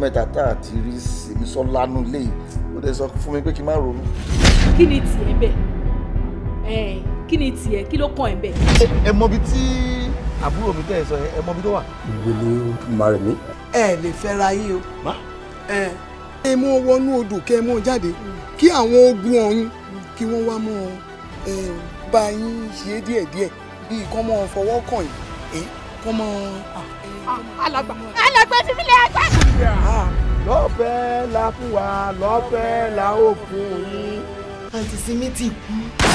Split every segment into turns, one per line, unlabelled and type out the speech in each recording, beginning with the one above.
mẹ́ta tá a ti rí sèmi sọ́lá nù ilé yìí ó dẹ̀ sọ fún mi pé kí n má ronú.
kí ni tiẹ̀ bẹ́ẹ̀ ẹ̀ kí ni tiẹ̀ kí ló kàn ẹ́ bẹ́ẹ̀.
ẹ mọ ibi tí àbúrò mi tẹ́ ẹ sọ yẹn ẹ mọ ibi tó wà.
ìwé ni màrẹ̀ mí.
ẹ lè fẹ́ra yín o.
má
ẹ ẹ mọ wọnú odò kẹ ẹ mọ jáde kí àwọn ogun ọ̀run kí wọ́n wá mọ ẹ bá yín ṣe díẹ̀díẹ̀ bíi kọ́ mọ fọwọ́ kàn yín ẹ kọ́ mọ.
alàgbà alàgbà fi mí lé àgbà.
lọ́fẹ̀ẹ́ la fún wa lọ́fẹ̀ẹ́ la ó fún yín.
àǹtí sinmi ti kú.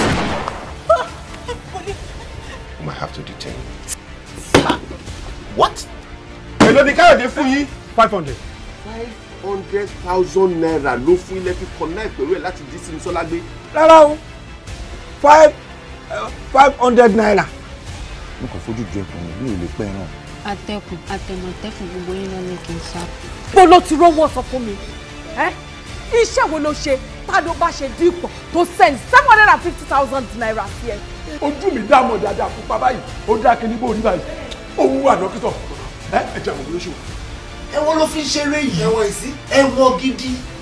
I might have to detain you.
what.
èló ni káyọ̀dé fún yín.
five hundred.
five hundred thousand naira ló fún ilé fi connect pẹ̀lú ẹ̀ láti jí sí sọ́lá gbé.
rárá o five five hundred naira.
mo kàn fojú ju ẹkùn mi ò lè pẹ́ náà.
atẹkùn àtẹmọ̀tẹ́kùn gbogbo yín lọ ní kí n sá.
bó ló ti rówó sọ fún mi ẹ́ iṣẹ́ wo ló ṣe tá ló bá ṣe dípò tó send seven hundred and fifty thousand naira sí ẹ.
ojú mi dá mọ̀ dáadáa fún pa báyìí ó dá kíní bó rí báyìí òun wà dókítà ẹ ẹ jẹ́ àwọn olóṣèlú.
ẹ̀wọ̀n ló fi ń ṣeré yìí ẹ̀wọ̀n ìsí ẹ̀wọ̀n gidi